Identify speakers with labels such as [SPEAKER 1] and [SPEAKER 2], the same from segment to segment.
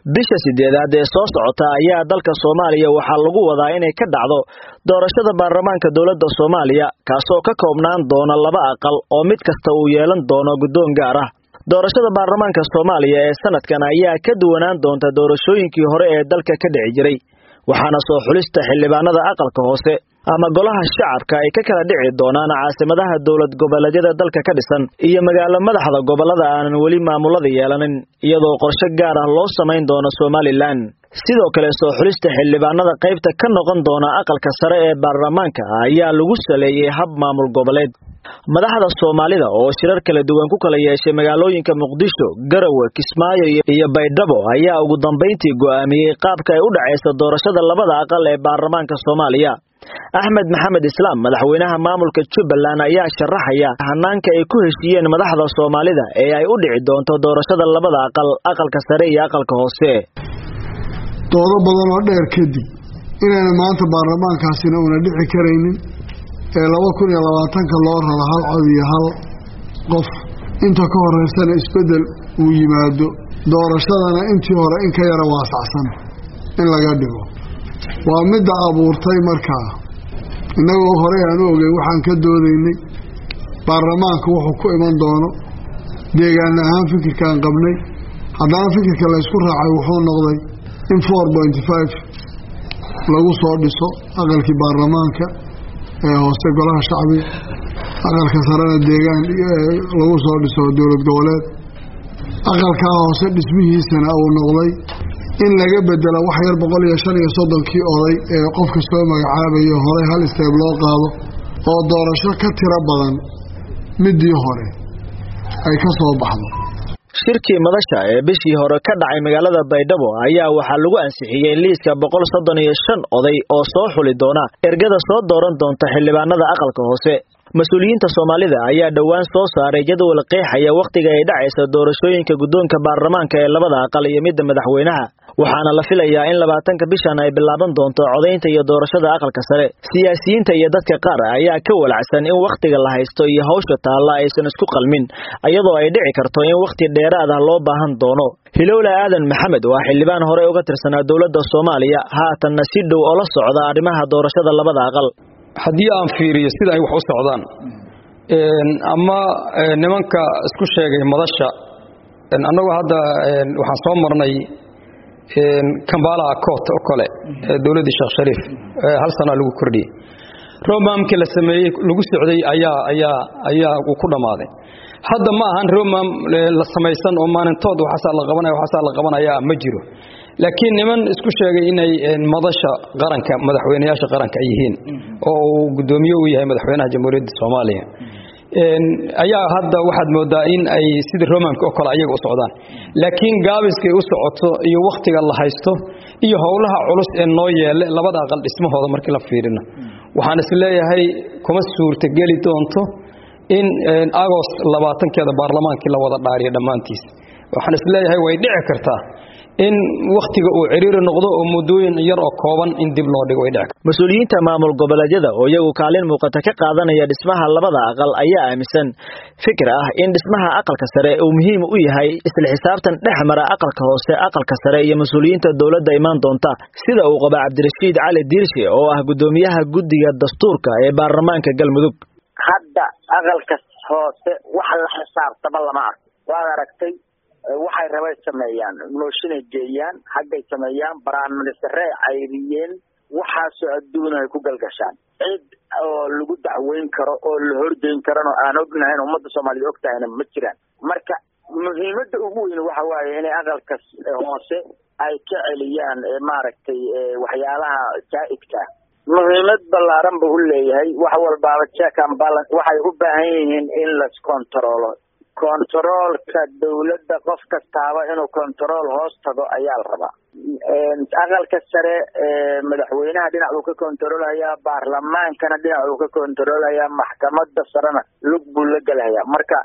[SPEAKER 1] bisha sideedaad ee soo socota ayaa dalka soomaaliya waxaa lagu wadaa inay ka dhacdo doorashada baarlamaanka dowladda soomaaliya kaasoo ka koobnaan doona laba aqal oo mid kasta uu yeelan doono guddoon gaar ah doorashada baarlamaanka soomaaliya ee sanadkan ayaa ka duwanaan doonta doorashooyinkii hore ee dalka ka dhici jiray waxaana soo xulista xildhibaanada aqalka hoose ama golaha shacabka ay ka kala dhici doonaan caasimadaha dowlad goboleedyada dalka ka dhisan iyo magaalo madaxda gobolada aanan weli maamulada yeelanin iyadoo qorshe gaar ah loo samayn doono somalilan sidoo kale soo xulista xildhibaanada qaybta ka noqon doona aqalka sare ee baarlamaanka ayaa lagu saleeyey hab maamul goboleed madaxda soomaalida oo shirar kala duwan ku kala yeeshay magaalooyinka muqdisho garowe kismaayo iyo baydhabo ayaa ugu dambayntii go'aamiyey qaabka ay u dhacayso doorashada labada aqal ee baarlamaanka soomaaliya axmed maxamed islaam madaxweynaha maamulka jubbaland ayaa sharaxaya hanaanka ay ku heshiiyeen madaxda soomaalida ee ay u dhici doonto doorashada labada aqal aqalka sare iyo aqalka hoose
[SPEAKER 2] doodo badan oo dheer kadib inayna maanta baarlamaankaasina una dhici karaynin ee laba kun iyo labaatanka loo raro hal cod iyo hal qof inta ka horeysana isbeddel uu yimaado doorashadana intii hore in ka yara waasacsan in laga dhigo waa midda abuurtay markaa innagoo horey aan u ogey waxaan ka doodaynay baarlamaanka wuxuu ku iman doono deegaan ahaan fikirkaan qabnay haddana fikirka laysku raacay wuxuu noqday in four pointy five lagu soo dhiso aqalkii baarlamaanka ee hoose golaha shacbiga aqalka sarena deegaan lagu soo dhiso dowlad goboleed aqalkaa hoose dhismihiisana uu noqday in laga bedelo wax yar boqol iyo shan iyo soddonkii oday ee qofka soo magacaabayo horey hal isteeb loo qaado oo doorasho ka tiro badan midii hore ay ka soo baxdo
[SPEAKER 1] shirkii madasha ee bishii hore ka dhacay magaalada baydhabo ayaa waxaa lagu ansixiyey liiska boqol soddon iyo shan oday oo soo xuli doona ergada soo dooran doonta xildhibaanada aqalka hoose mas-uuliyiinta soomaalida ayaa dhowaan soo saaray jadwal qeexaya wakhtiga ay dhacaysa doorashooyinka guddoonka baarlamaanka ee labada aqal iyo midda madaxweynaha waxaana la filayaa in labaatanka bishan ay bilaaban doonto codaynta iyo doorashada aqalka sare siyaasiyiinta iyo dadka qaar ayaa ka walacsan in wakhtiga la haysto iyo hawsha taalla aysan isku qalmin iyadoo ay dhici karto in wakhti dheeraad ah loo baahan doono hilowla aadan maxamed waa xildhibaan hore uga tirsanaa dowladda soomaaliya haatanna si dhow oo la socda arrimaha doorashada labada aqal
[SPEAKER 3] haddii aan fiiriyo sida ay wax u socdaan ama nimanka isku sheegay madasha annagu hadda waxaan soo marnay kambala acort oo kale dowladdii sheekh shariif hal sanaa lagu kordhiyey romamkii la sameeyey lagu socday ayaa ayaa ayaa uu ku dhammaaday hadda ma ahan romam la samaysan oo maalintood waxaasaa la qabanaya waxaasaa la qabanaya ma jiro laakiin niman isku sheegay inay madasha qaranka madaxweynayaasha qaranka ay yihiin oo uu guddoomiye u yahay madaxweynaha jamhuuriyadda soomaaliya ayaa hadda waxaad moodaa in ay sidii romamka oo kale ayaga u socdaan laakiin gaabiskay u socoto iyo wakhtiga la haysto iyo howlaha culus ee noo yeele labada aqal dhismahooda markii la fiirino waxaan is leeyahay kuma suurtageli doonto in agost labaatankeeda baarlamaankii la wada dhaariyo dhammaantiis waxaan is leeyahay way dhici kartaa in wakhtiga uu ciriiri noqdo oo muddooyin yar oo kooban in dib loo dhigo way dhici kartaa
[SPEAKER 1] mas-uuliyiinta maamul goboleedyada oo iyagu kaalin muuqata ka qaadanaya dhismaha labada aqal ayaa aaminsan fikir ah in dhismaha aqalka sare uu muhiim u yahay isla xisaabtan dhex mara aqalka hoose aqalka sare iyo mas-uuliyiinta dowladda imaan doonta sida uu qaba cabdirashiid cali diirshe oo ah guddoomiyaha guddiga dastuurka ee baarlamaanka galmudug
[SPEAKER 4] hadda aqalka hoose wax la xisaabtama lama arko waad aragtay waxay rabay sameeyaan mooshinay geeyaan haggay sameeyaan baraanministare ay cayriyeen waxaasoo adduuna ay ku galgashaan cid oo lagu dacweyn karo oo la horgeyn karano aan ognahayn ummadda soomaaliyed og tahayna ma jiraan marka muhiimadda ugu weyn waxa waaye inay aqalka hoose ay ka celiyaan maaragtay waxyaalaha jaa-idka muhiimad ballaaran buu u leeyahay wax walbaaba check and balance waxay u baahan yihiin in las controlo controolka dawladda qof kastaaba inuu control hoos tago ayaa la rabaa aqalka sare madaxweynaha dhinac buu ka controlhayaa baarlamaankana dhinac buu ka controlhayaa maxkamada sarena lug buu la gelhayaa marka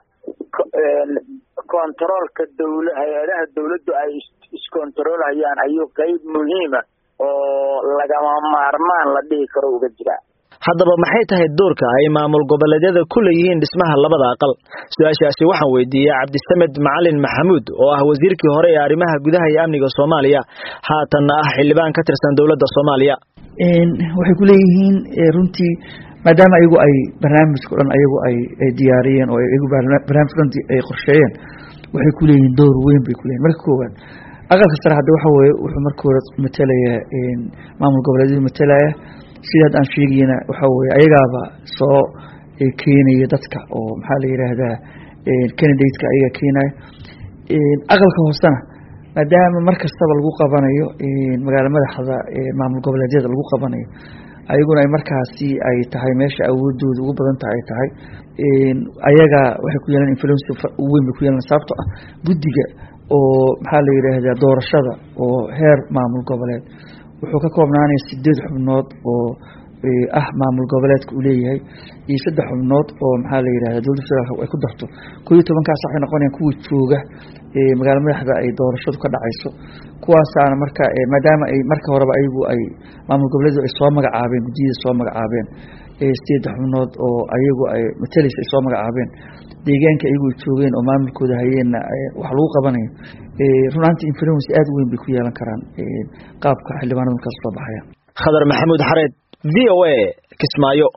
[SPEAKER 4] controolka dawla hay-adaha dawladdu ay iscontrolhayaan ayuu qeyb muhiima oo lagama maarmaan la dhihi karo uga jiraa
[SPEAKER 1] haddaba maxay tahay doorka ay maamul goboleedyada ku leeyihiin dhismaha labada aqal su-aashaasi waxaan weydiiyey cabdisamed macalin maxamuud oo ah wasiirkii hore ee arrimaha gudaha iyo amniga soomaaliya haatanna ah xildhibaan ka tirsan dowladda soomaaliya
[SPEAKER 5] waxay ku leeyihiin runtii maadaama ayagu ay barnaamijka o dhan ayagu ay diyaariyeen oo ayagu barnaamijka dhan ay qorsheeyeen waxay ku leeyihiin door weyn bay kuleyihin marka koowaad aqalka sare hadda waxa weeye wuxuu marka hore matalaya maamul goboleedyadu matalaya sida hadda aan sheegayna waxa weye ayagaaba soo keenaya dadka oo maxaa la yidhaahdaa candidateka ayaga keenaya aqalka hoosena maadaama mar kastaba lagu qabanayo magaala madaxda maamul goboleedyada lagu qabanayo ayaguna ay markaasi ay tahay meesha awoodooda ugu badan tahay ay tahay ayaga waxay ku yeelan influence weyn bay ku yeelan sababto ah guddiga oo maxaa la yidhaahdaa doorashada oo heer maamul goboleed wuxuu ka koobnaanaya sideed xubnood oo ah maamul goboleedka uu leeyahay iyo saddex xubnood oo maxaa la yidhahda dowladda federaalk ay ku darto koo iyo tobankaas waxay noqonayaan kuwa jooga magaala madaxda ay doorashadu ka dhacayso kuwaasaana marka maadaama ay marka horeba ayagu ay maamul goboleedu ay soo magacaabeen guddiyada soo magacaabeen sideedda xubnood oo ayagu ay matalaysa ay soo magacaabeen deegaanka ayagu ay joogeen oo maamulkooda hayeenna wax lagu qabanayo runaanti influence aada weyn bay ku yeelan karaan qaabka xildhibaanada markaas soo baxaya
[SPEAKER 1] khadar maxamuud xareed v o a kismaayo